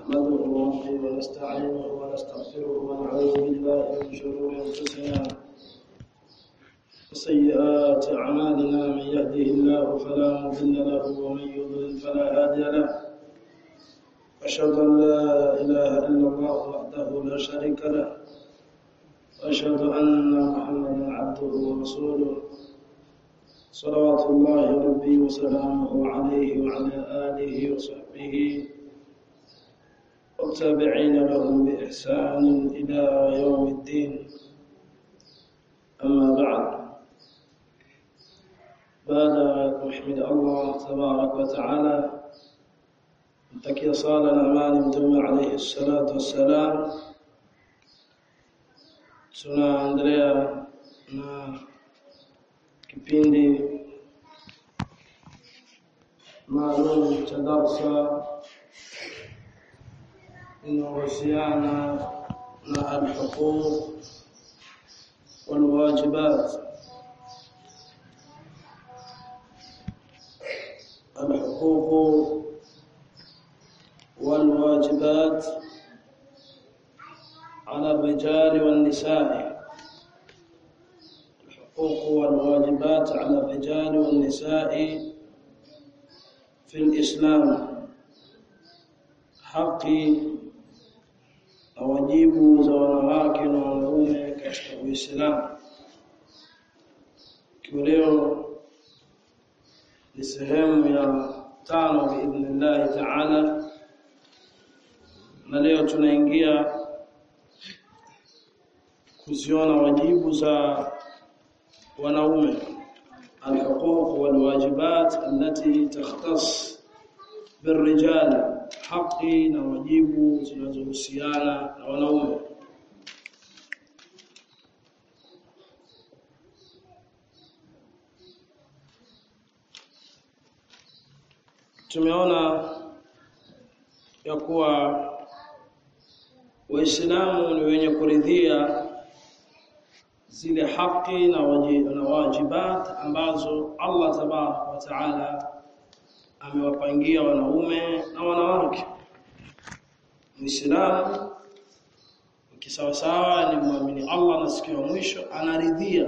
نحمده ونستعينه ونستغفره ونعوذ بالله من شرور انفسنا وسيئات اعمالنا من يهده الله فلا مضل له ومن يضلل فلا هادي له أشهد أن لا إله إلا الله وحده لا شريك له وأشهد أن محمدا عبده ورسوله صلوات الله ربي وسلامه عليه وعلى آله وصحبه والتابعين لهم بإحسان إلى يوم الدين أما بعد بعد محمد الله تبارك وتعالى mtakia sala na amani mtume alayhi salatu wassalam tunaendelea na kipindi maalum cha darsa inayohusiana na alhuquq walwajibat alhuquq والواجبات على الرجال والنساء الحقوق والواجبات على الرجال والنساء في الإسلام haki na wajibu za wanawake na wanaume katika Uislamu. Ikiwa leo ni sehemu ya tano biidhnillahi taala na leo tunaingia kuziona wajibu za wanaume alhuquq walwajibat allati takhtas birrijal haki na wajibu zinazohusiana na wanaume tumeona ya kuwa Waislamu ni wenye kuridhia zile haki na na wajibat ambazo Allah tabaraka wa taala amewapangia wanaume na wanawake. Muislamu kisawasawa ni muamini Allah na siku ya mwisho anaridhia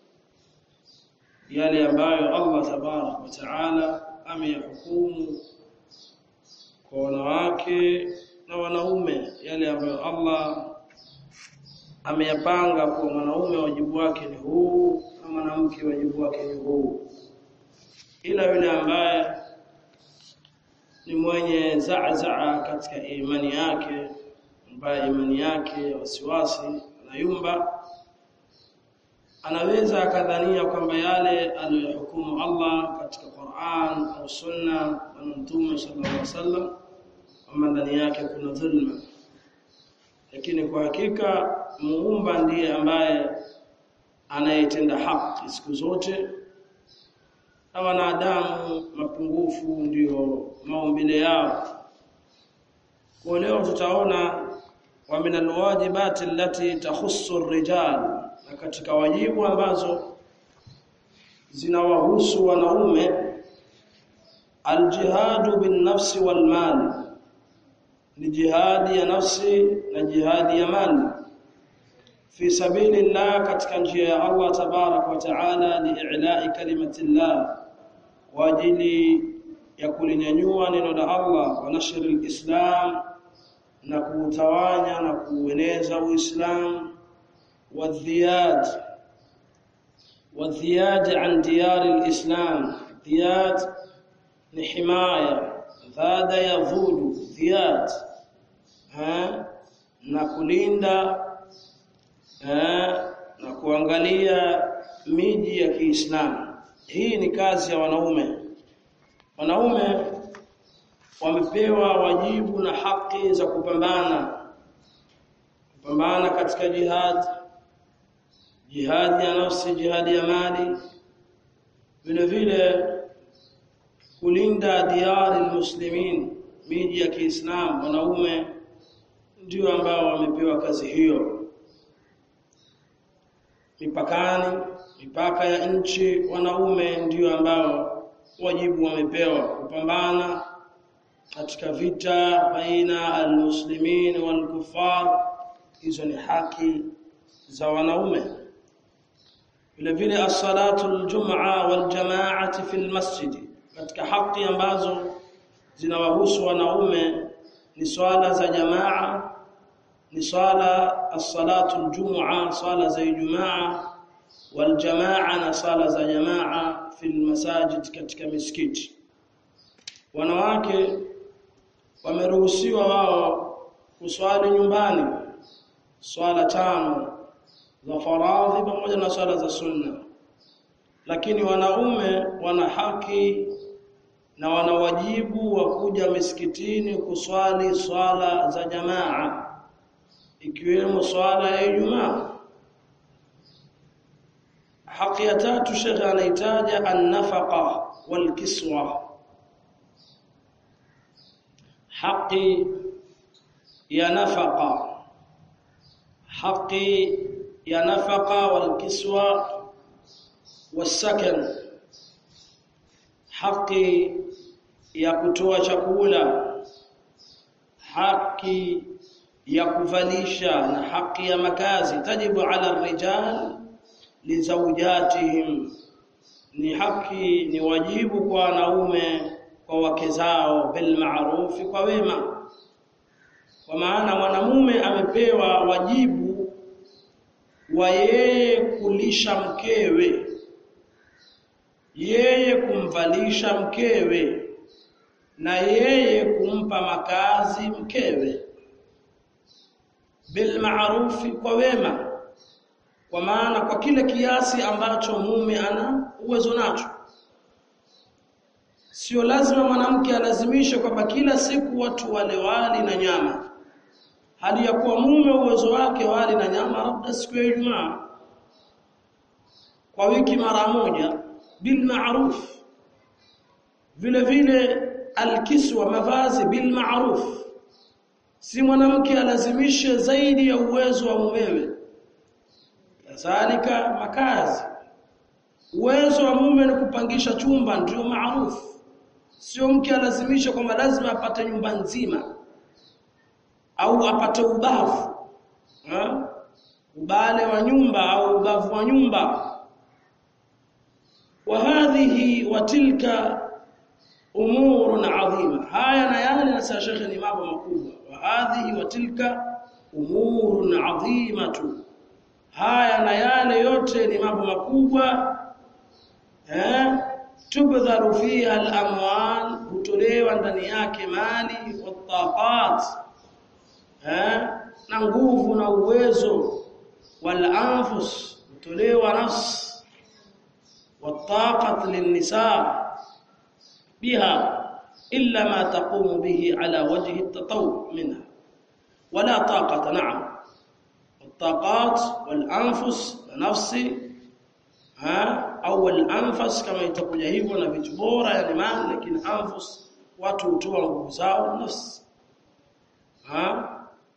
yale ambayo Allah tabaraka wa taala ameyahukumu kwa wanawake na wanaume yale ambayo Allah ameyapanga kwa mwanaume wajibu wake ni huu na mwanamke wajibu wake ni huu ila yule ambaye ni mwenye zaazaa katika imani yake ambaye imani yake ya wasiwasi anayumba anaweza akadhania kwamba yale aliyohukumu Allah katika Qur'an au Sunna na Mtume sallallahu alaihi wasallam kwamba ndani yake kuna dhulma lakini kwa hakika muumba ndiye ambaye anayetenda haki siku zote na wanadamu mapungufu ndiyo maumbile yao kwa leo tutaona wa min alwajibati allati takhussu ar-rijal na katika wajibu ambazo zinawahusu wanaume aljihadu bin nafsi wal mali ni jihadi ya nafsi na jihadi ya mali fi sabilillah katika njia ya Allah tabarak wa taala lii'la'i kalimatillah kwa ajili ya kulinyanyua neno la Allah wa nashr alislam na kuutawanya na kuueneza uislamu wadhiyad wadhiyad an diyar alislam dhiyad ni himaya dhada yadhudu dhiyad ha na kulinda ha na kuangalia miji ya Kiislamu hii ni kazi ya wanaume wanaume wamepewa wajibu na haki za kupambana kupambana katika jihad jihad ya nafsi jihad ya mali vile vile kulinda diari muslimin miji ya Kiislamu wanaume ndio ambao wamepewa kazi hiyo mipakani mipaka ya nchi wanaume ndio ambao wajibu wamepewa kupambana katika vita baina almuslimin walkufar hizo ni haki za wanaume vile vile as-salatu al-jum'a wal-jama'ati fi al-masjid katika haki ambazo zinawahusu wanaume ni swala za jamaa ni swala as-salatu al-jum'a swala za Ijumaa wal-jamaa na swala za jamaa fi al-masajid katika misikiti wanawake wameruhusiwa wao kuswali nyumbani swala tano za faradhi pamoja na swala za sunna lakini wanaume wana haki na wana wajibu wa kuja misikitini kuswali swala za jamaa ikiwemo swala ya Ijumaa haki ya tatu shekhe anahitaja an-nafaqa wal kiswa haki ya nafaqa haki ya nafaqa wal kiswa wasakan haki ya kutoa chakula haki ya kuvalisha na haki ya makazi tajibu ala rijal lizawjatihim ni haki ni wajibu kwa wanaume kwa wake zao bil ma'rufi kwa wema kwa maana mwanamume amepewa wajibu wa yeye kulisha mkewe yeye kumvalisha mkewe na yeye kumpa makazi mkewe bil ma'rufi kwa wema kwa maana kwa kile kiasi ambacho mume ana uwezo nacho sio lazima mwanamke alazimishe kwamba kila siku watu wale wali na nyama hali ya kuwa mume uwezo wake wali na nyama labda siku ya Ijumaa kwa wiki mara moja bil ma'ruf vile vile alkiswa mavazi bil ma'ruf si mwanamke alazimishe zaidi ya uwezo wa mumewe kadhalika makazi uwezo wa mume ni kupangisha chumba ndio maarufu sio mke alazimisha kwamba lazima apate nyumba nzima au apate ubavu ha? ubale wa nyumba au ubavu wa nyumba wa hadhihi wa tilka umurun adhima haya na yale na sasa shekhe ni mambo makubwa wa hadhihi wa tilka umurun adhimatu haya na yale yote ni mambo makubwa eh tubdharu fiha al-amwal hutolewa ndani yake mali wataqat eh na nguvu na uwezo wal anfus hutolewa nafsi والطاقه للنساء بها الا ما تقوم به على وجه التطوع منها ولا طاقه نعم الطاقات والانفس نفسي ha au al-anfas kama itakuja hivyo na vitu bora yani mali lakini anfus watu hutoa nguvu zao nafsi ha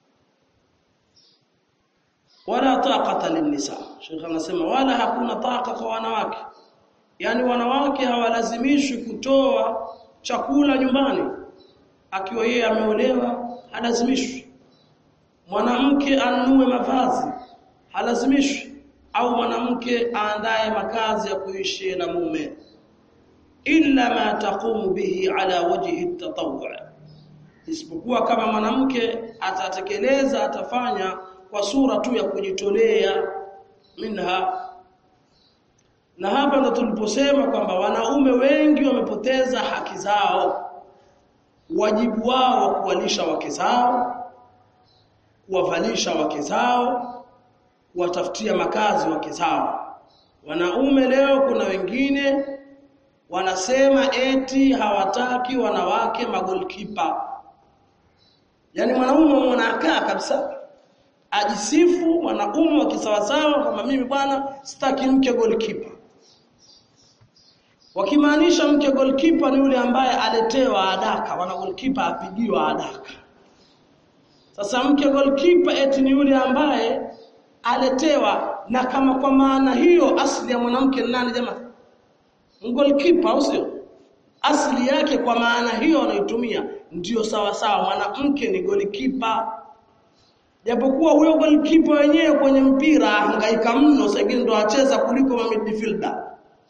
wala taqata lin-nisa Sheikh anasema wala hakuna taqa kwa wanawake yani wanawake hawalazimishwi kutoa chakula nyumbani akiwa yeye ameolewa halazimishwi mwanamke anunue mavazi halazimishwi au mwanamke aandae makazi ya kuishi na mume illa ma taqumu bihi ala wajhi at-tatawwu isipokuwa kama mwanamke atatekeleza atafanya kwa sura tu ya kujitolea minha na hapa ndo tuliposema kwamba wanaume wengi wamepoteza haki zao wajibu wao wa kuwalisha wake zao kuwavalisha wake zao kuwatafutia makazi wake zao wanaume leo kuna wengine wanasema eti hawataki wanawake magolkipa yani mwanaume mwanakaa kabisa ajisifu wanaume wa kisawasawa kama mimi bwana sitaki mke goalkeeper wakimaanisha mke goalkeeper ni yule ambaye aletewa adaka wana goalkeeper apigiwa adaka sasa mke goalkeeper eti ni yule ambaye aletewa na kama kwa maana hiyo asili ya mwanamke ni nani jamaa goalkeeper au sio asili yake kwa maana hiyo anaitumia ndiyo sawa sawa mwanamke ni golikipa japokuwa huyo golikipa wenyewe kwenye mpira hangaika mno sasa ndo acheza kuliko ma midfielder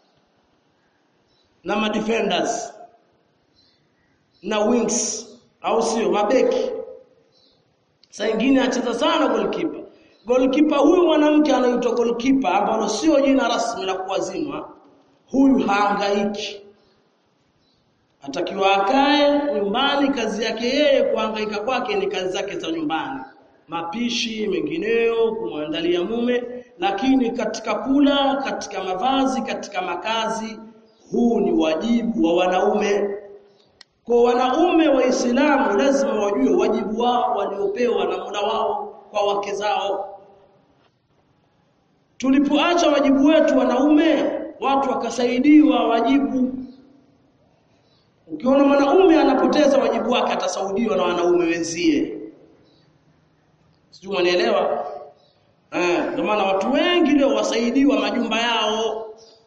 na ma defenders na wings au sio mabeki saa nyingine acheza sana golikipa golikipa huyu mwanamke anaitwa golikipa ambalo sio jina rasmi la kuwazimwa huyu haangaiki atakiwa akae nyumbani kazi yake yeye kuhangaika kwake ni kazi zake za nyumbani mapishi mengineyo kumwandalia mume lakini katika kula katika mavazi katika makazi huu ni wajibu wa wanaume kwa wanaume waislamu lazima wajue wajibu wao waliopewa na Mola wao kwa wake zao tulipoacha wajibu wetu wanaume watu wakasaidiwa wajibu ukiona mwanaume anapoteza wajibu wake atasaudiwa na wanaume wenzie sijui mwanielewa eh ndio maana watu wengi leo wasaidiwa majumba yao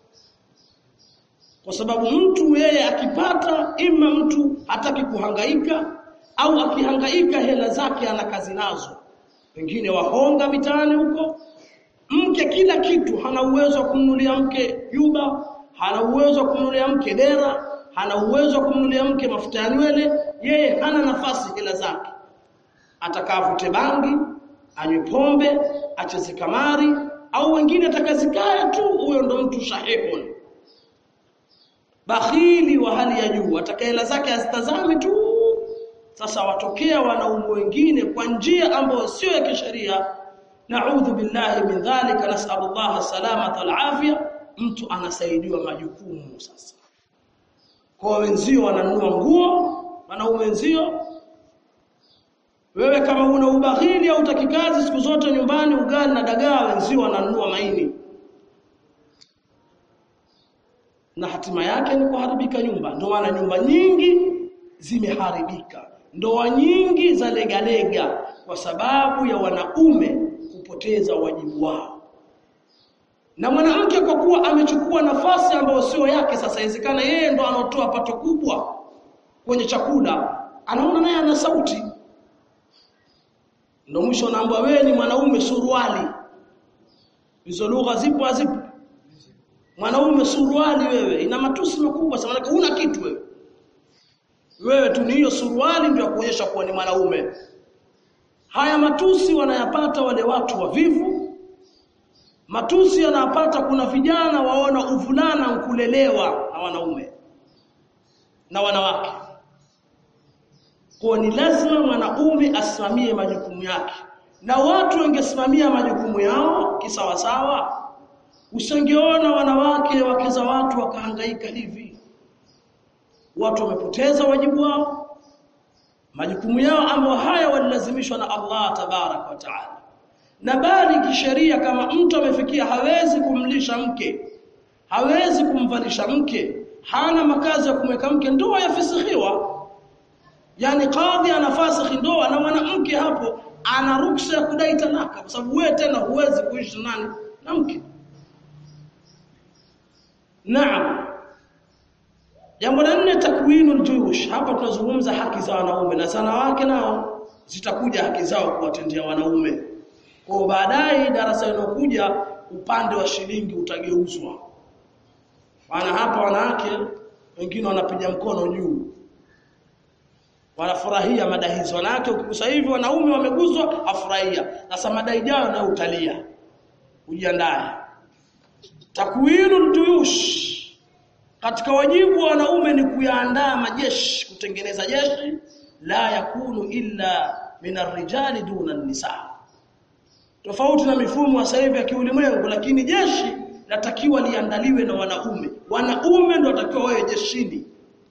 kwa sababu mtu yeye akipata ima mtu hataki kuhangaika au akihangaika hela zake ana kazi nazo wengine wahonga mitaani huko mke kila kitu hana uwezo wa kumnunulia mke yuba hana uwezo wa kumnunulia mke dera hana uwezo wa kumnunulia mke mafuta ya nywele yeye hana nafasi hela zake atakavute bangi anywe pombe acheze kamari au wengine atakazikaya tu huyo ndo mtu shahihun bakhili wa hali ya juu atakaela zake azitazame tu sasa watokea wanaume wengine kwa njia ambayo sio ya kisheria naudhu billahi min dhalika nasallallahu salamata alafia mtu anasaidiwa majukumu sasa kwa wenzio wananunua nguo wanaume wenzio wewe kama una ubakhili au utakikazi siku zote nyumbani ugali na dagaa wenzio wananunua maini na hatima yake ni kuharibika nyumba ndio maana nyumba nyingi zimeharibika ndoa nyingi za legalega kwa sababu ya wanaume kupoteza wajibu wao na mwanamke kwa kuwa amechukua nafasi ambayo sio yake sasa inawezekana yeye ndo anotoa pato kubwa kwenye chakula anaona naye ana sauti ndio mwisho naambia wewe ni mwanaume suruali hizo lugha zipo hazipo mwanaume suruali wewe ina matusi makubwa sana huna kitu wewe wewe tu ni hiyo suruali ndio kuonyesha kuwa ni mwanaume haya matusi wanayapata wale watu wavivu matusi yanapata kuna vijana waona uvulana kulelewa na wanaume na wanawake kwa ni lazima mwanaume asimamie majukumu yake na watu wangesimamia majukumu yao kisawasawa usingeona wanawake wake za watu wakahangaika hivi watu wamepoteza wajibu wao majukumu yao ambao haya walilazimishwa na Allah tabarak wa taala na bali kisheria kama mtu amefikia hawezi kumlisha mke hawezi kumvalisha mke hana makazi ya kumweka mke ndoa yafisikhiwa yani kadhi anafasikhi ndoa na mwanamke hapo ana ruksa ya kudai talaka kwa sababu wewe tena huwezi kuishi nani na mke Naam. Jambo la nne takwinul juyush. Hapa tunazungumza haki za wanaume na wanawake nao zitakuja haki zao kuwatendea wanaume. Kwa baadaye darasa linokuja upande wa shilingi utageuzwa. Maana hapa wanawake wengine wanapiga mkono juu. Wanafurahia madai hizo. Wanawake ukigusa hivi wanaume wameguzwa afurahia. Sasa madai yao na utalia. Ujiandae. Takwinul juyush katika wajibu wa wanaume ni kuyaandaa majeshi kutengeneza jeshi la yakunu illa min arrijali duna nisa tofauti na mifumo sasa hivi ya kiulimwengu lakini jeshi latakiwa liandaliwe na wanaume wanaume ndio watakiwa wawe jeshini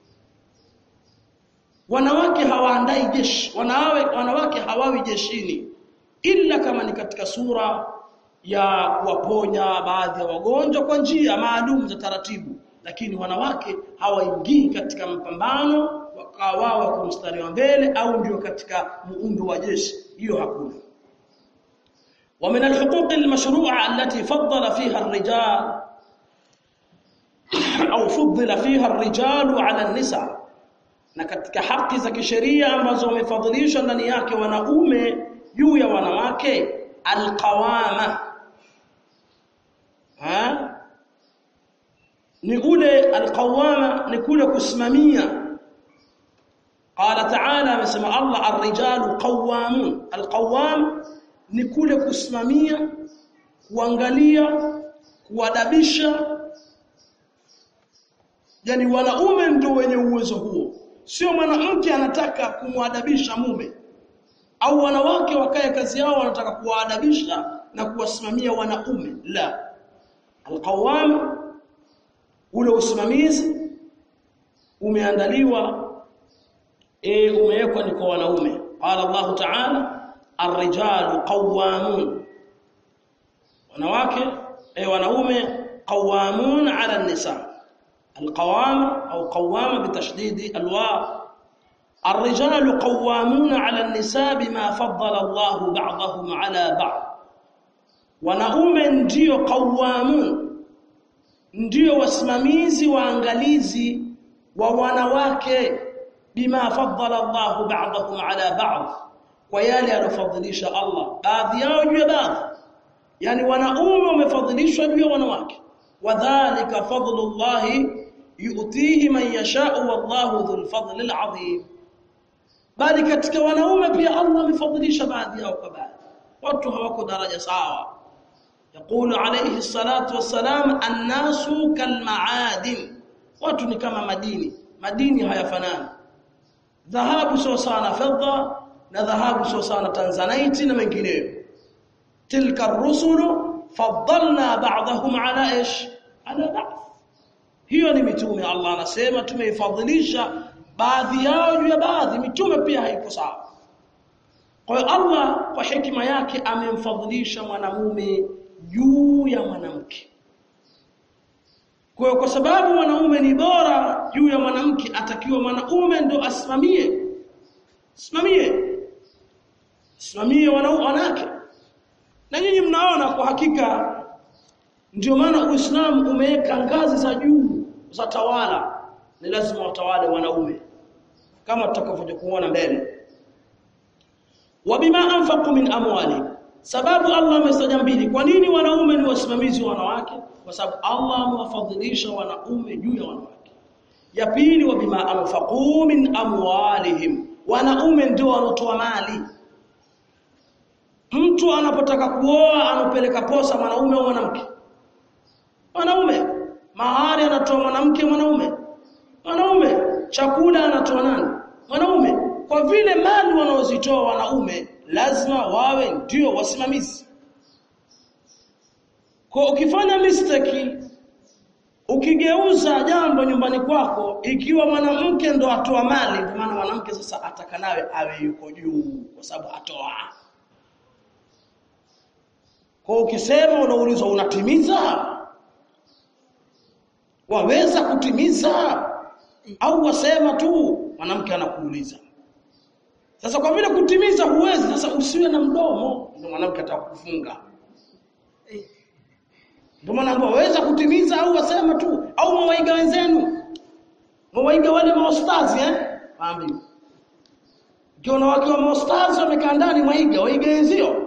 wanawake hawaandai jeshi wanawe wanawake hawawi jeshini ila kama ni katika sura ya kuwaponya baadhi ya wagonjwa kwa njia maalum za taratibu lakini wanawake hawaingii katika mapambano wakawa wako mstari wa mbele au ndio katika muundo wa jeshi hiyo hakuna ومن الحقوق المشروعه التي فضل فيها الرجال au fuddila fiha ar-rijalu 'ala an-nisa na katika haki za kisheria ambazo wamefadhilishwa ndani yake wanaume juu ya wanawake alqawama ha ni ule alqawama ni kule kusimamia qala ta'ala amesema Allah ar-rijalu qawamun alqawam ni kule kusimamia kuangalia kuadabisha yani wanaume ndio wenye uwezo huo sio mwanamke anataka kumwadabisha mume au wanawake wakae kazi yao wanataka kuwaadabisha na kuwasimamia wanaume la alqawam ule usimamizi umeandaliwa e, umewekwa ni kwa wanaume qala Allah ta'ala ar-rijalu qawamun wanawake e, wanaume qawamun 'ala an-nisa القوامة أو قوامة بتشديد الواو الرجال قوامون على النساء بما فضل الله بعضهم على بعض wanaume ndio qawamun ndio wasimamizi waangalizi wa wanawake bima faddala Allah ba'dahum ala ba'd kwa yale alofadhilisha Allah baadhi yao juu ya baadhi yani wanaume wamefadhilishwa juu ya wanawake wadhālika fadlullahi yu'tihi man yasha'u wallahu dhul fadlil 'azim bali katika wanaume pia Allah amefadhilisha baadhi yao kwa baadhi watu hawako daraja sawa يقول عليه الصلاة والسلام الناس كالمعادن watu ni kama madini madini hayafanani dhahabu sio sana fedha na dhahabu sio sana tanzanite na mengineyo tilka ar-rusulu faddalna ba'dahum ala ish ala ba'd hiyo ni mitume Allah anasema tumeifadhilisha baadhi yao juu ya baadhi mitume pia haiko sawa kwa hiyo Allah kwa hekima yake amemfadhilisha mwanamume juu ya mwanamke kwa kwa sababu mwanaume ni bora juu ya mwanamke atakiwa mwanaume ndo asimamie simamie simamie wanawake na nyinyi mnaona kwa hakika ndio maana Uislamu umeweka ngazi za juu za tawala ni lazima watawale wanaume kama tutakavyokuja kuona mbele wabima anfaqu min amwali sababu Allah amestaja mbili kwa nini wanaume ni wasimamizi wa wanawake kwa sababu Allah amewafadhilisha wanaume juu ya wanawake ya pili wabima anfaqu min amwalihim wanaume ndio wanotoa mali mtu anapotaka kuoa anapeleka posa mwanaume au mwanamke mwanaume mahari anatoa mwanamke mwanaume mwanaume chakula anatoa nani mwanaume kwa vile mali wanaozitoa wanaume lazima wawe ndio wasimamizi kwa ukifanya mistake ukigeuza jambo nyumbani kwako ikiwa mwanamke ndo atoa mali kwa maana mwanamke sasa ataka nawe awe yuko juu kwa sababu atoa kwa ukisema unaulizwa unatimiza waweza kutimiza au wasema tu mwanamke anakuuliza sasa kwa vile kutimiza huwezi sasa usiwe na mdomo ndio mwanamke atakufunga ndio maana waweza kutimiza au wasema tu au mwaiga wenzenu mwaiga wale maostazi eh ambi Ukiona wakiwa maostazi wamekaa ndani mwaiga waiga wenzio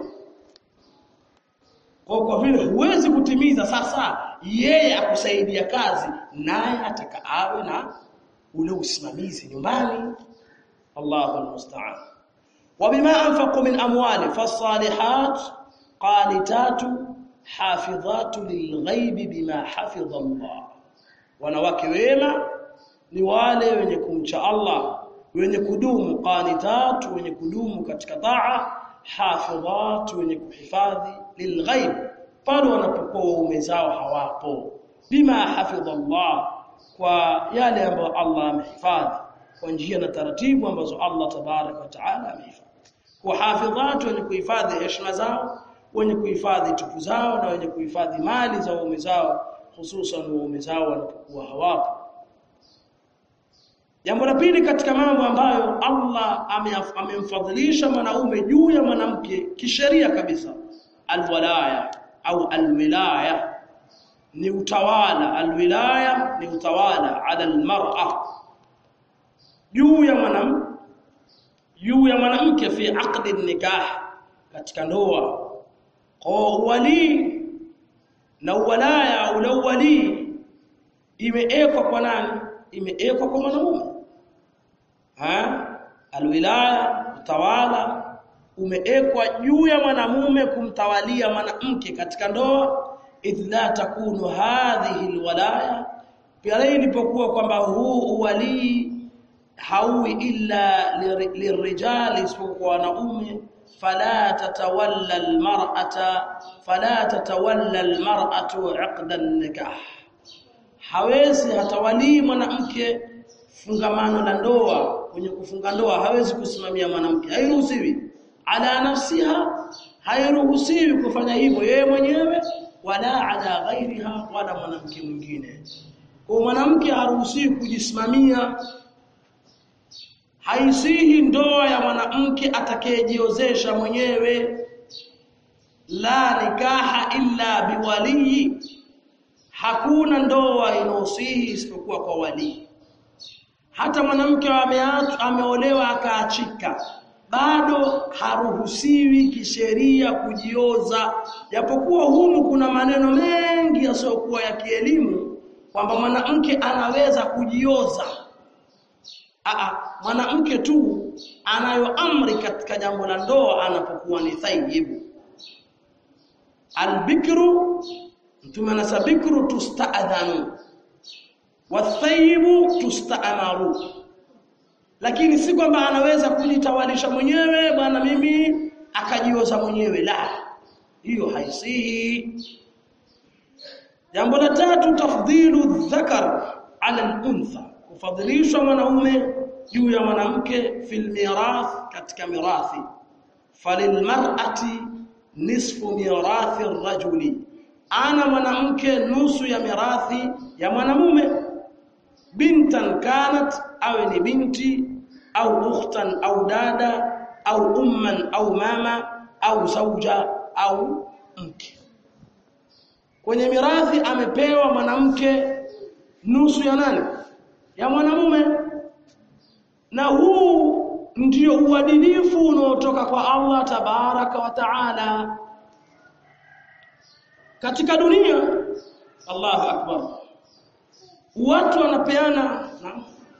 kwa kwa vile huwezi kutimiza sasa yeye akusaidia kazi naye ataka awe na ule usimamizi nyumbani Allahu almusta'an وبما انفقوا من اموال فالصالحات قانتات حافظات للغيب بما حفظ الله wanawake wema ni wale wenye kumcha Allah wenye kudumu qanitat wenye kudumu katika taa hafidhat wenye kuhifadhi lilghaib pale wanapokuwa waume zao hawapo bima hafidha Allah kwa yale ambayo Allah amehifadhi kwa njia na taratibu ambazo Allah tabarak wa taala amehifadhi kwa hafidhat wenye kuhifadhi heshima zao wenye kuhifadhi tupu zao na wenye kuhifadhi mali za waume zao hususan waume zao wanapokuwa hawapo Jambo la pili katika mambo ambayo Allah amemfadhilisha mwanaume juu ya mwanamke kisheria kabisa alwalaya au alwilaya ni utawala alwilaya ni utawala ala almar'a juu ya mwanamke juu ya mwanamke fi aqdi nikah katika ndoa kwa wali na walaya au wali imeekwa kwa nani imeekwa kwa mwanamume ha alwilaya utawala umeekwa juu ya mwanamume kumtawalia mwanamke katika ndoa idh la takunu hadhihi alwalaya pale ilipokuwa kwamba huu uwalii haui illa lirijali isipokuwa wanaume fala tatawalla almar'ata fala tatawalla almar'atu 'aqda an-nikah hawezi hatawalii mwanamke fungamano la ndoa kwenye kufunga ndoa hawezi kusimamia mwanamke hairuhusiwi ala nafsiha hairuhusiwi kufanya hivyo yeye mwenyewe wala ala ghairiha wala mwanamke mwingine kwa mwanamke haruhusiwi kujisimamia haisihi ndoa ya mwanamke atakayejiozesha mwenyewe la nikaha illa biwaliyi hakuna ndoa inosihi isipokuwa kwa wali hata mwanamke ameolewa akaachika bado haruhusiwi kisheria kujioza japokuwa humu kuna maneno mengi yasiyokuwa ya kielimu kwamba mwanamke anaweza kujioza Aa, mwanamke tu anayo amri katika jambo la ndoa anapokuwa ni thayyibu albikru mtume anasema bikru tusta'dhanu wathayyibu tusta'maru lakini si kwamba anaweza kujitawalisha mwenyewe bwana mimi akajioza mwenyewe la hiyo haisihi jambo la tatu tafdhilu dhakar ala al-untha kufadhilishwa mwanaume juu ya mwanamke fil mirath katika mirathi falilmar'ati nisfu mirathi ar-rajuli ana mwanamke nusu ya mirathi ya mwanamume bintan kanat awe ni binti au ukhtan au dada au umman au mama au zauja au mke kwenye mirathi amepewa mwanamke nusu ya nani ya mwanamume na huu ndio uadilifu unaotoka kwa Allah tabaraka wa taala katika dunia Allahu akbar watu wanapeana na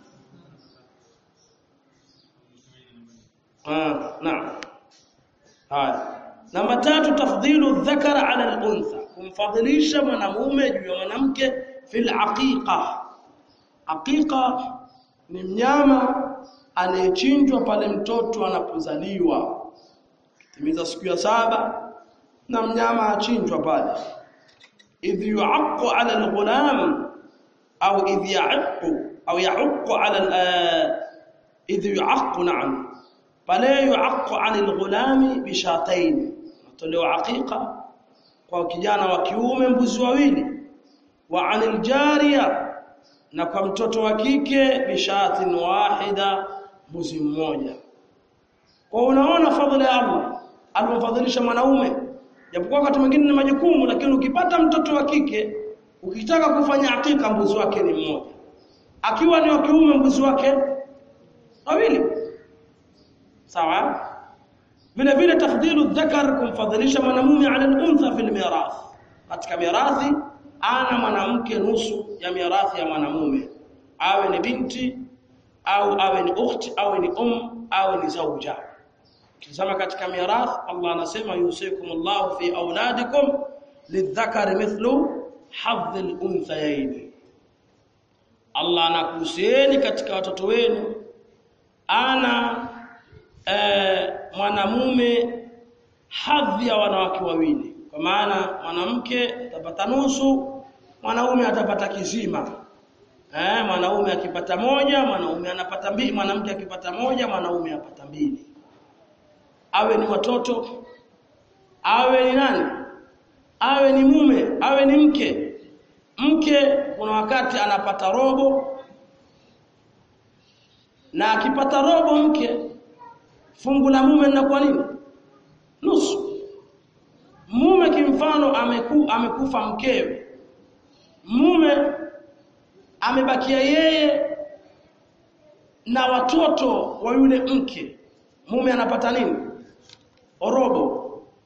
ah naam haya namba tatu tafdhilu dhakara ala al-untha kumfadhilisha mwanamume juu ya mwanamke fil aqiqa aqiqa ni mnyama anayechinjwa pale mtoto anapozaliwa kitimiza siku ya saba na mnyama achinjwa pale idh yu'aqqu 'ala al-ghulam au idh ya'aqqu au ya'aqqu 'ala idh yu'aqqu na'am pale yu'aqqu 'ala al-ghulami bishatayn tolewa aqiqa kwa kijana wa kiume mbuzi wawili wa 'ala al-jariya na kwa mtoto wa kike bishatin wahida mbuzi mmoja kwa unaona fadhila ya Allah alomfadhilisha mwanaume japokuwa wakati mwingine ni majukumu lakini ukipata mtoto wa kike ukitaka kufanya hakika mbuzi wake ni mmoja akiwa ni wa kiume mbuzi wake wawili sawa vile vile tafdhilu dhakar kumfadhilisha mwanamume ala al-untha fil mirath katika mirathi ana mwanamke nusu ya mirathi ya mwanamume awe ni binti au awe ni ukhti awe ni um awe ni zauja Kisema katika mirath Allah anasema yusikumullahu fi auladikum lidhakari mithlu hadhil unthayayn Allah anakuhusieni katika watoto wenu ana e, mwanamume hadhi ya wanawake wawili kwa maana mwanamke atapata nusu mwanaume atapata kizima eh mwanaume akipata moja mwanaume anapata mbili mwanamke akipata moja mwanaume apata mbili awe ni watoto awe ni nani awe ni mume awe ni mke mke kuna wakati anapata robo na akipata robo mke fungu la mume linakuwa nini nusu mume kimfano ameku, amekufa mkewe mume amebakia yeye na watoto wa yule mke mume anapata nini robo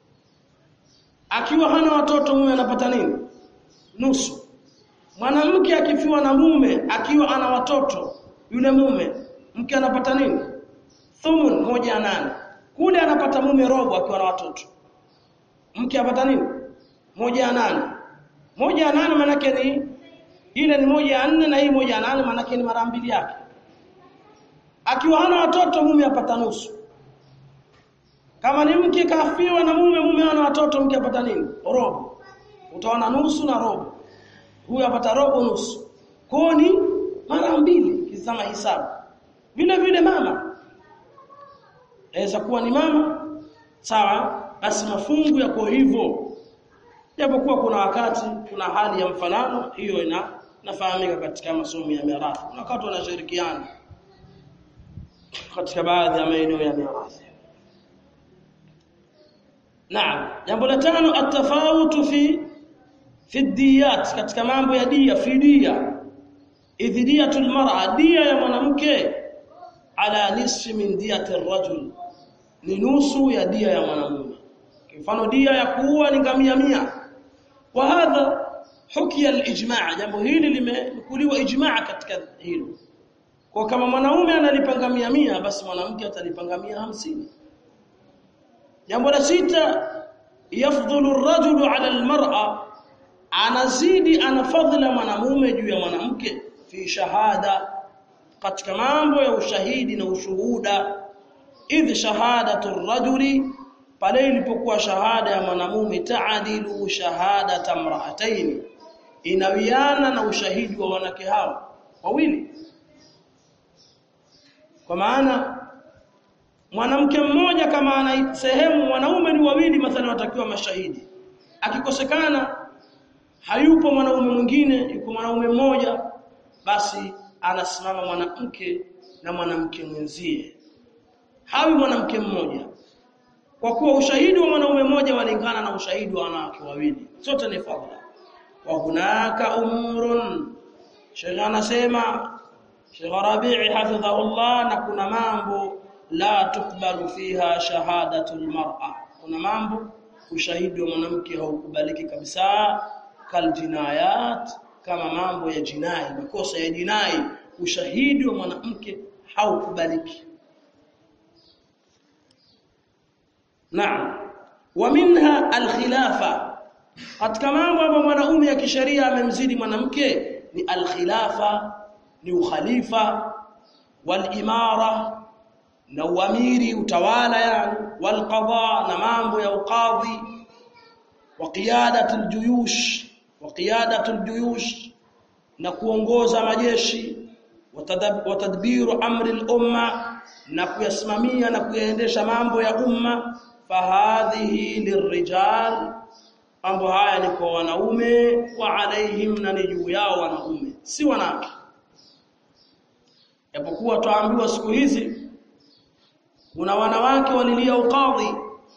akiwa hana watoto mume anapata nini nusu mwanamke akifiwa na mume akiwa ana watoto yule mume mke anapata nini thumun moja ya nane kule anapata mume robo akiwa na watoto mke anapata nini moja ya nane moja ya nane maanake ni ile ni moja ya nne na hii moja ya nane maanake ni mara mbili yake akiwa hana watoto mume apata nusu kama ni mke kafiwa na mume mume hana watoto mke apata nini robo utaona nusu na robo huyu apata robo nusu kwa ni mara mbili kizama hisabu vile vile mama aweza kuwa ni mama sawa basi mafungu yako hivyo japokuwa kuna wakati kuna hali ya mfanano hiyo ina nafahamika katika masomo ya mirathi kuna wakati wanashirikiana katika baadhi ya maeneo ya mirathi Naam jambo la tano atafautu fi fi diyat katika mambo ya dia fidia idhiyatul mar'a dia ya mwanamke ala nisfi min diyati rajul ni nusu ya dia ya mwanamume mfano dia ya kuua ni ngamia mia wa hadha hukia al-ijma' jambo hili limekuliwa ijma' katika hilo kwa kama mwanaume analipa ngamia mia basi mwanamke atalipa ngamia hamsini jambo la sita yafdhulu ar-rajulu 'ala al-mar'a anazidi ana fadhila mwanamume juu ya mwanamke fi shahada katika mambo ya ushahidi na ushuhuda idh shahadatu ar-rajuli pale ilipokuwa shahada ya mwanamume taadilu shahada tamra'atayn inawiana na ushahidi wa wanawake hao wawili kwa maana mwanamke mmoja kama ana sehemu wanaume ni wawili mathalan watakiwa mashahidi akikosekana hayupo mwanaume mwingine yuko mwanaume mmoja basi anasimama mwanamke na mwanamke mwenzie hawi mwanamke mmoja kwa kuwa ushahidi wa mwanaume mmoja walingana na ushahidi wa wanawake wawili sote ni fadhila wa hunaka umurun Sheikh anasema Sheikh Rabi'i hafidhahullah na kuna mambo la tukbalu fiha shahadatul mar'a kuna mambo ushahidi wa mwanamke haukubaliki kabisa kal jinayat kama mambo ya jinai makosa ya jinai ushahidi wa mwanamke haukubaliki Naam. Wa minha al-khilafa. Katika mambo ambayo mwanaume ya kisheria amemzidi mwanamke ni al-khilafa, ni ukhalifa, wal-imara na uamiri utawala yani wal qada na mambo ya uqadhi wa qiyadatul juyush wa qiyadatul juyush na kuongoza majeshi wa tadbiru amri al-umma na kuyasimamia na kuyaendesha mambo ya umma fahadhihi lirrijal mambo haya ni kwa wanaume wa alaihim na ni juu yao wanaume si wanawake japokuwa tuambiwa siku hizi kuna wanawake walilia ukadhi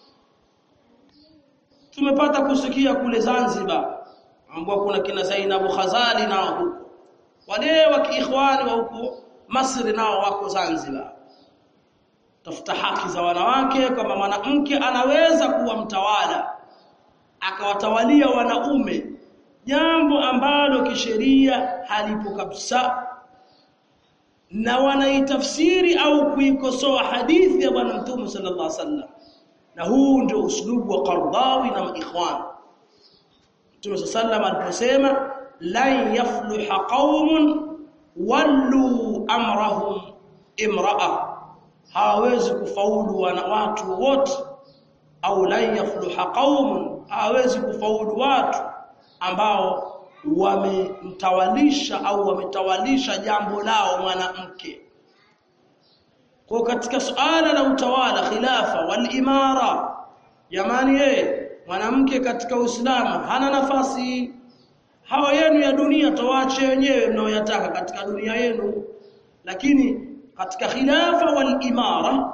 tumepata kusikia kule Zanzibar ambao kuna kina Zainabu Khazali nao huko wale wa kiikhwani wa huko Masri nao wako Zanzibar tafuta haki za wanawake kwamba mwanamke anaweza kuwa mtawala akawatawalia wanaume jambo ambalo kisheria halipo kabisa na wanaitafsiri au kuikosoa hadithi ya bwana mtume sallallahu alaihi wasallam na huu ndio uslubu wa Qardawi na ikhwan Mtume sallallahu aliposema lan yafluha qaumun wallu amrahum imra'a hawezi kufaulu wana watu wote au lan yafluha qaumun hawezi kufaulu watu ambao wamemtawalisha au wametawalisha jambo lao mwanamke kwa katika suala la utawala khilafa wal imara jamani yeye mwanamke katika Uislamu hana nafasi hawa yenu ya dunia tawache wenyewe mnaoyataka katika dunia yenu lakini katika khilafa wal imara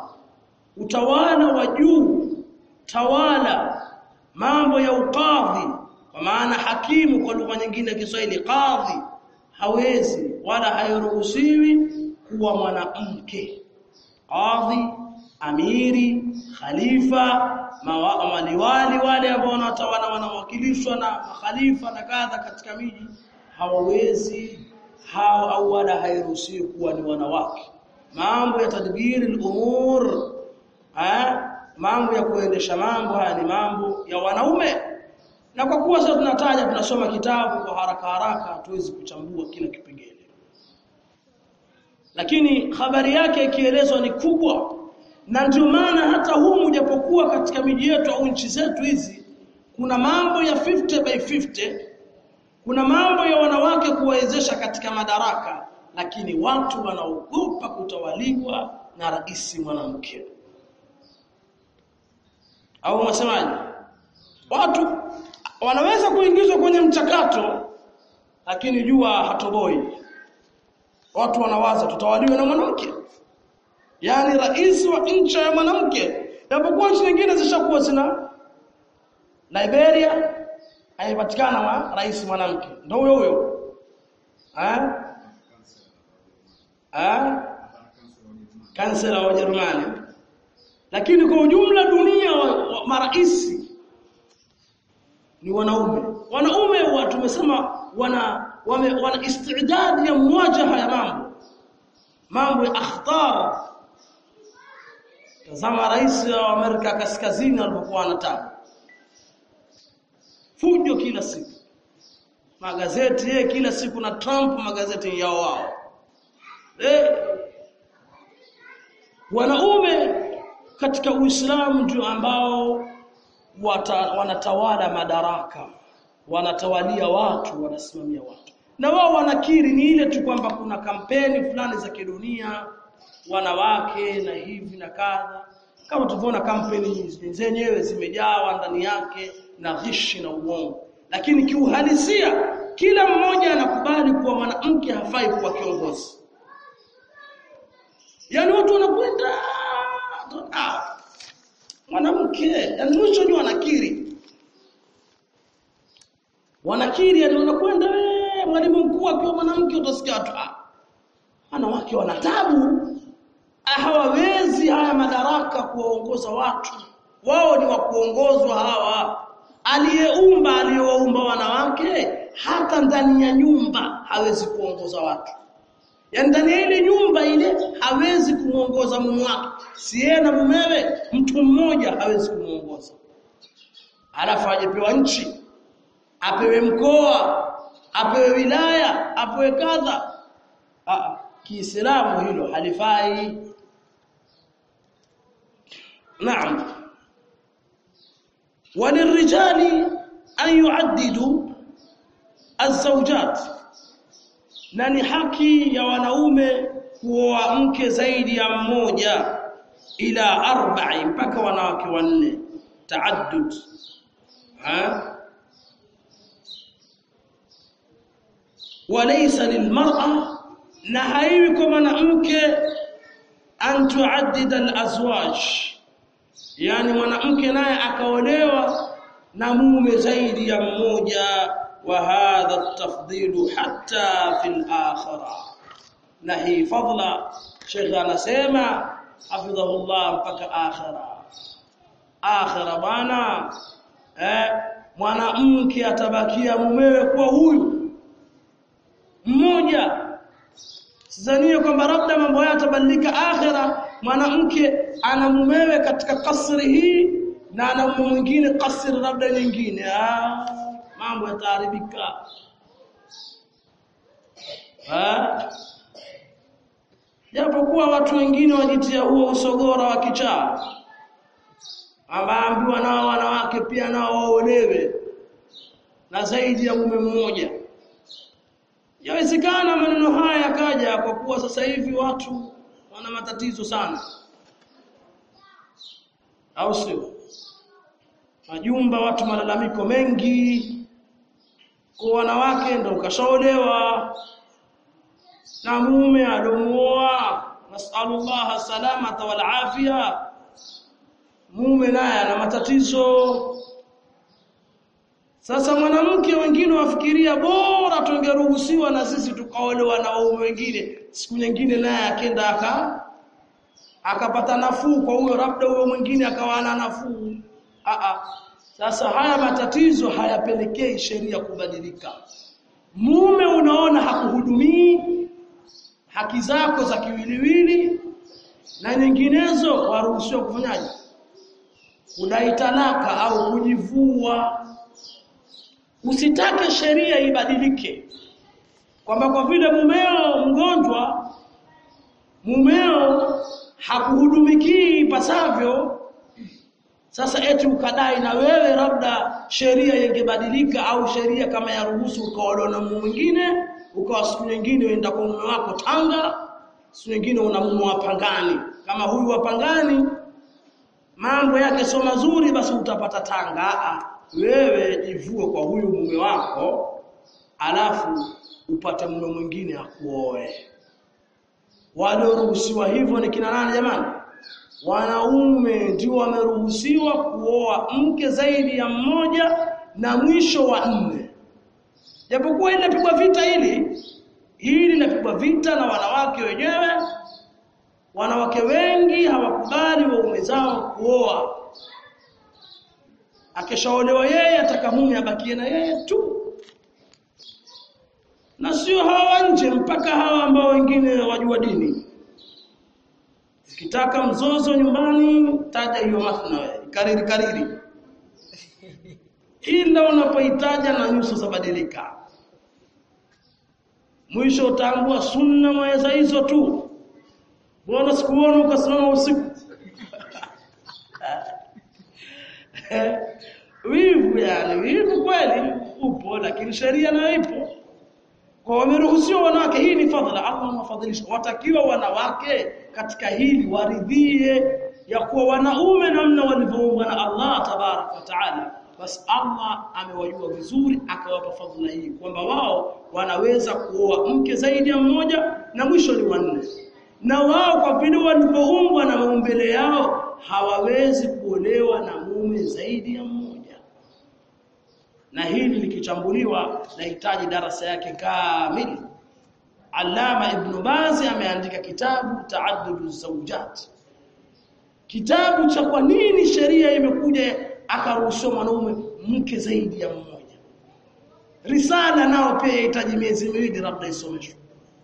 utawala wa juu tawala mambo ya ukadhi kwa kwa maana hakimu kwa lugha nyingine ya Kiswahili qadhi hawezi wala hairuhusiwi kuwa mwanamke qadhi amiri khalifa maliwali wale ambao wanatawala wanawakilishwa na makhalifa na kadha katika miji hawawezi hao au wala hairuhusiwi kuwa ni wanawake mambo ya tadbiri al-umur eh mambo ya kuendesha mambo haya ni mambo ya wanaume na kwa kuwa sasa tunataja tunasoma kitabu kwa haraka haraka hatuwezi kuchambua kila kipengele lakini habari yake ikielezwa ni kubwa na ndio maana hata humu japokuwa katika miji yetu au nchi zetu hizi kuna mambo ya 50 by 50 kuna mambo ya wanawake kuwawezesha katika madaraka lakini watu wanaogopa kutawaliwa na rais mwanamke au unasemaje watu wanaweza kuingizwa kwenye mchakato lakini jua hatoboi watu wanawaza tutawaliwa na mwanamke yani rais wa nchi ya mwanamke japokuwa nchi nyingine zishakuwa zina Liberia haipatikana wa rais mwanamke ndio huyo huyo eh eh kansela wa Ujerumani lakini kwa ujumla dunia wa, wa maraisi ni wanaume wanaume wa tumesema wana wame, wana istidadi ya muwajaha ya mambo mambo ya akhtar tazama rais wa Amerika kaskazini alipokuwa anataka fujo kila siku magazeti yeye kila siku na Trump magazeti yao wao eh wanaume katika Uislamu ndio ambao wata, wanatawala madaraka wanatawalia watu wanasimamia watu na wao wanakiri ni ile tu kwamba kuna kampeni fulani za kidunia wanawake na hivi na kadha kama tulivyoona kampeni zenyewe zimejawa ndani yake na ghishi na uongo lakini kiuhalisia kila mmoja anakubali kuwa mwanamke hafai kuwa kiongozi yani watu wanakwenda ah, mwanamke yani mwisho ni wanakiri wanakiri yani wanakwenda mwalimu mkuu akiwa mwanamke utasikia watu ah wanawake wana tabu hawawezi haya madaraka kuwaongoza watu wao ni wa kuongozwa hawa aliyeumba aliyewaumba wanawake hata ndani ya nyumba hawezi kuongoza watu yaani ndani ya ile nyumba ile hawezi kumuongoza mume wake si yeye na mumewe mtu mmoja hawezi kumuongoza alafu ajepewa nchi apewe mkoa apewe wilaya apewe kadha Kiislamu hilo halifai Naam walirrijali an yuaddidu azwajat na ni haki ya wanaume kuoa mke zaidi ya mmoja ila arba'i mpaka wanawake wanne taaddud ha walaysa lilmar'a na haiwi kwa mwanamke an tuaddida alazwaj yani mwanamke naye akaolewa na mume zaidi ya mmoja wa hadha at-tafdilu hatta fil akhirah na hii fadla Sheikh anasema hafidhahullah mpaka akhira akhira bwana eh mwanamke atabakia mumewe kwa huyu mmoja Sidhanie kwamba labda mambo haya yatabadilika akhira mwanamke ana mumewe katika kasri hii na ana mume mwingine kasri labda nyingine ah mambo yataharibika ah japokuwa watu wengine wajitia huo usogora wa kichaa ambaambiwa nao wanawake pia nao waolewe na zaidi ya mume mmoja Yawezekana maneno haya yakaja kwa kuwa sasa hivi watu wana matatizo sana. Au sio? Majumba watu malalamiko mengi kwa wanawake ndio kashaolewa na mume alomuoa nasallallahu salamata wal afia mume naye ana matatizo Sasa mwanamke wengine wafikiria bora tungeruhusiwa na sisi tukaolewa na waume wengine, siku nyingine naye akenda aka akapata nafuu kwa huyo, labda huyo mwingine akawa ana nafuu. A sasa haya matatizo hayapelekei sheria kubadilika. Mume unaona hakuhudumii haki zako za kiwiliwili na nyinginezo, waruhusiwa kufanyaje? Kudai talaka au kujivua. Usitake sheria ibadilike, kwamba kwa vile mumeo mgonjwa, mumeo hakuhudumikii ipasavyo, sasa eti ukadai na wewe labda sheria ingebadilika, au sheria kama ya ruhusu ukaolewa na mume mwingine, ukawa siku nyingine uenda kwa mume wako Tanga, siku nyingine una mume wa Pangani. Kama huyu wa Pangani mambo yake sio mazuri, basi utapata Tanga. Aa, wewe jivue kwa huyu mume wako, alafu upate mume mwingine akuoe. Walioruhusiwa hivyo ni kina nani jamani? Wanaume ndio wameruhusiwa kuoa mke zaidi ya mmoja na mwisho wa nne. Japokuwa inapigwa vita hili, hili linapigwa vita na wanawake wenyewe. Wanawake wengi hawakubali waume zao kuoa. Akishaolewa yeye ataka mume abakie na yeye tu, na sio hawa nje, mpaka hawa ambao wengine wajua dini. Ukitaka mzozo nyumbani, taja hiyo mathna wewe, kariri kariri, ila unapoitaja na nyuso zabadilika. Mwisho utaambua sunna mweza hizo tu. Mbona sikuona ukasimama usiku? wivu yani, wivu kweli upo, lakini sheria nayo ipo. Kwa wameruhusiwa wanawake, hii ni fadhila Allah amewafadhilisha. Watakiwa wanawake katika hili waridhie ya kuwa wanaume namna walivyoumbwa na Allah tabarak wa taala, basi Allah amewajua vizuri, akawapa fadhila hii kwamba wao wanaweza kuoa mke zaidi ya mmoja na mwisho ni wanne, na wao kwa vile walivyoumbwa na maumbile yao hawawezi kuolewa na mume zaidi ya mmoja na hili likichambuliwa nahitaji darasa yake kamili. Allama Ibn Baz ameandika kitabu Taaddudu Zawjat, kitabu cha kwa nini sheria imekuja akaruhusiwa mwanaume mke zaidi ya mmoja. Risala nao pia yahitaji miezi miwili labda isomeshwe,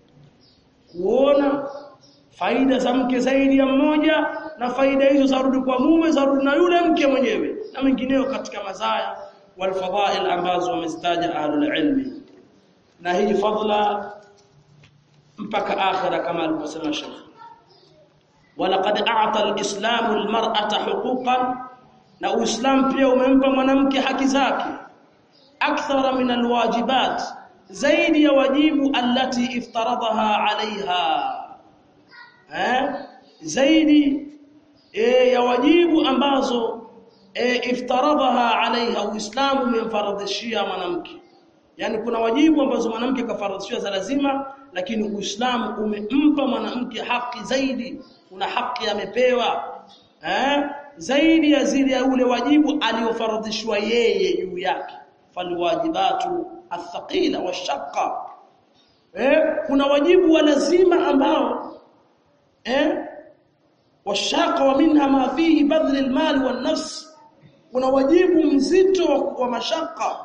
kuona faida za mke zaidi ya mmoja, na faida hizo zarudi kwa mume, zarudi na yule mke mwenyewe na mengineo katika mazaya والفضائل ambazo wamezitaja ahlul ilmi na hii fadla mpaka akhira kama alivyosema Sheikh walaqad a'ta al-islamu al-mar'ata huquqan na uislam pia umempa mwanamke haki zake akthara min alwajibat zaidi ya wajibu allati iftaradaha alaiha eh zaidi e, ya wajibu ambazo e, iftaradaha alaiha uislamu umemfaradhishia mwanamke yani kuna wajibu ambazo mwanamke kafaradhishiwa za lazima lakini uislamu umempa mwanamke haki zaidi kuna haki amepewa eh zaidi ya zile ya ule wajibu aliofaradhishwa yeye juu yake falwajibatu athqila washaqqa eh kuna wajibu wa lazima ambao eh washaqa wa minha ma fihi badl almal wan nafs kuna wajibu mzito wa mashaka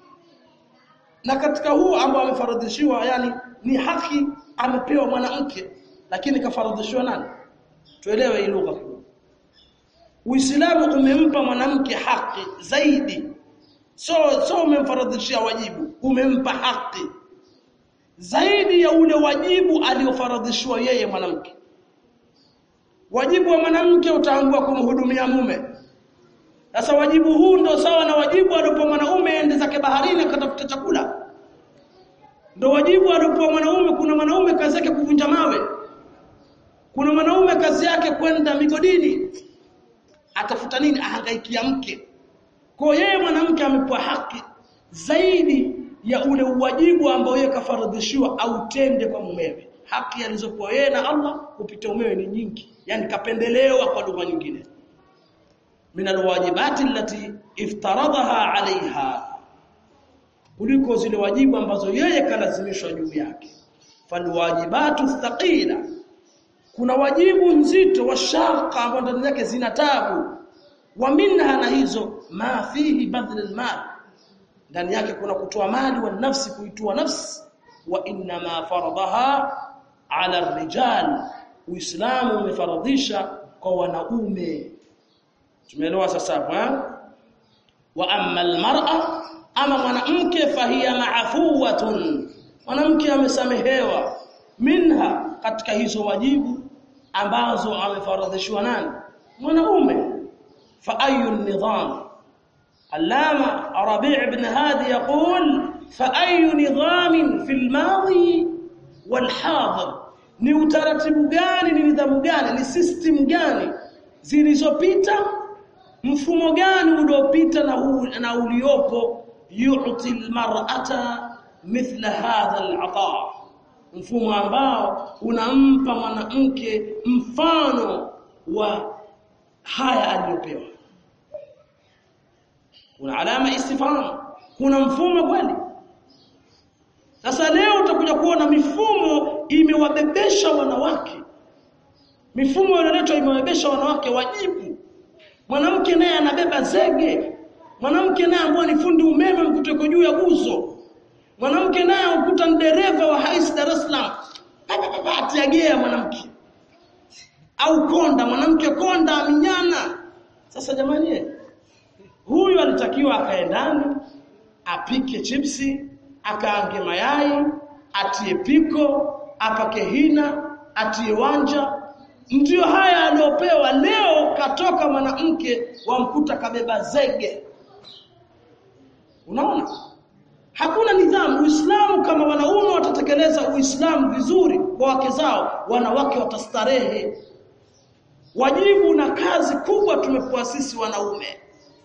na katika huu ambao amefaradhishiwa yani ni haki amepewa mwanamke lakini kafaradhishiwa nani tuelewe hii lugha Uislamu umempa mwanamke haki zaidi so so umemfaradhishia wajibu umempa haki zaidi ya ule wajibu aliofaradhishiwa yeye mwanamke wajibu wa mwanamke utaambua kumhudumia mume sasa wajibu huu ndo sawa na wajibu aliopewa mwanaume ende zake baharini akatafuta chakula ndo wajibu aliopewa mwanaume kuna mwanaume kazi yake kuvunja mawe kuna mwanaume kazi yake kwenda migodini atafuta nini ahangaikia mke kwa yeye mwanamke amepewa haki zaidi ya ule uwajibu ambao yeye kafaradhishiwa au tende kwa mumewe haki alizokuwa yeye na Allah kupitia mumewe ni nyingi yani kapendelewa kwa lugha nyingine min alwajibati allati iftaradaha alaiha kuliko zile wajibu ambazo yeye kalazimishwa juu yake falwajibatu thaqila kuna wajibu nzito wa shaka ambao ndani yake zina tabu wa minha na hizo ma fihi badl almal ndani yake kuna kutoa mali wa nafsi kuitoa nafsi wa inna ma faradaha ala rijal uislamu umefaradhisha kwa wanaume tumeelewa sasa hapo wa amma almar'a ama mwanamke fahiya ma'fuwatun mwanamke amesamehewa minha katika hizo wajibu ambazo amefaradhishwa nani mwanaume fa ayu nidham allama rabi' ibn hadi yaqul fa ayu nidham fi almadi walhadir ni utaratibu gani ni nidhamu gani ni system gani zilizopita mfumo gani uliopita na, na uliopo yu'ti almar'ata mithla hadha al'ata mfumo ambao unampa mwanamke mfano wa haya aliyopewa kuna alama istifham kuna mfumo kweli sasa leo utakuja kuona mifumo imewabebesha wanawake mifumo iliyoletwa imewabebesha wanawake wajibu mwanamke naye anabeba zege mwanamke naye ambaye ni fundi umeme mkuteko juu ya guzo mwanamke naye ukuta ni dereva wa hais Dar es Salaam atiagea mwanamke au konda mwanamke konda aminyana sasa jamani huyu alitakiwa akae ndani apike chipsi akaange mayai atie piko apake hina atie wanja ndiyo haya aliopewa leo katoka mwanamke wamkuta kabeba zege unaona hakuna nidhamu uislamu kama wanaume watatekeleza uislamu vizuri kwa wake zao wanawake watastarehe wajibu na kazi kubwa tumepewa sisi wanaume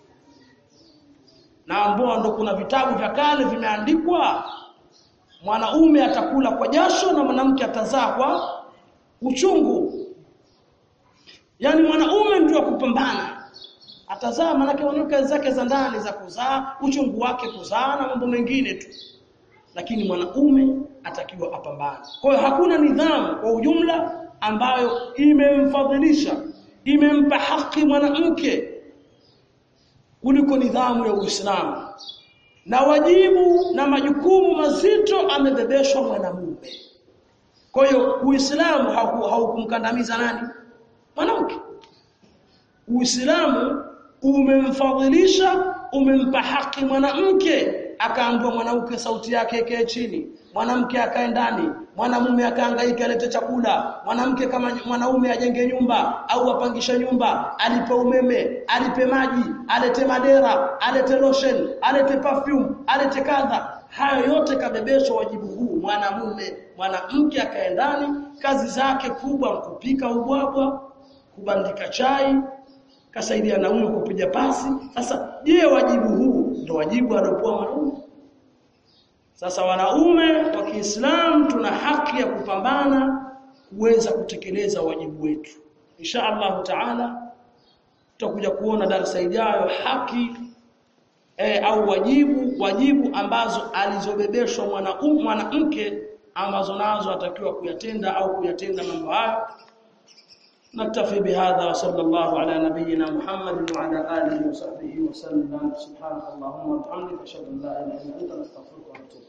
na ambao ndo kuna vitabu vya kale vimeandikwa mwanaume atakula kwa jasho na mwanamke atazaa kwa uchungu yani mwanaume ndio kupambana atazaa manake mwanamke zake za ndani za kuzaa uchungu wake kuzaa na mambo mengine tu lakini mwanaume atakiwa apambane kwa hiyo hakuna nidhamu kwa ujumla ambayo imemfadhilisha imempa haki mwanamke kuliko nidhamu ya Uislamu na wajibu na majukumu mazito amebebeshwa mwanamume kwa hiyo Uislamu haukumkandamiza nani mwanamke Uislamu umemfadhilisha umempa haki mwanamke akaambiwa mwanamke sauti yake ikae chini mwanamke akae ndani mwanamume akahangaika alete chakula mwanamke kama mwanaume ajenge nyumba au apangisha nyumba alipe umeme alipe maji alete madera alete lotion alete perfume alete kadha hayo yote kabebeshwa wajibu huu mwanamume mwanamke akae ndani kazi zake kubwa kupika ubwabwa kubandika chai kasaidia naume kupiga pasi sasa je wajibu huu ndio wajibu aliopewa mwanaume sasa wanaume wa Kiislamu tuna haki ya kupambana kuweza kutekeleza wajibu wetu insha Allah taala tutakuja kuona darasa ijayo haki e, au wajibu wajibu ambazo alizobebeshwa mwanaume mwanamke ambazo nazo atakiwa kuyatenda au kuyatenda mambo hayo نكتفي بهذا وصلى الله على نبينا محمد وعلى اله وصحبه وسلم سبحانك اللهم وبحمدك اشهد ان لا اله الا انت نستغفرك ونتوب